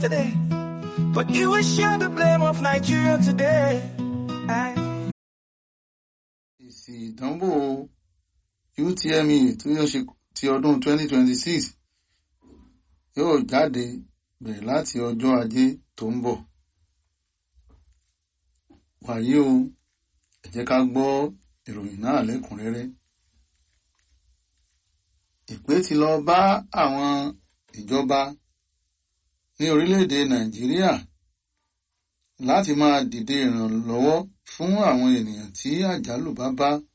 today. But you will share the blame of Nigeria today. I èsì ìdánwò UTME tó yóò ṣe ti ọdún 2026 yóò jáde bẹ̀rẹ̀ láti ọjọ́ ajé tó ń bọ̀. wàyí o ẹ jẹ́ ká gbọ́ ìròyìn náà lẹ́kùnrẹ́rẹ́. ìpè ti lọ bá àwọn ìjọba ní orílẹ̀-èdè Nàìjíríà láti máa dìde ìrànlọ́wọ́ fún àwọn ènìyàn tí àjálù bá bá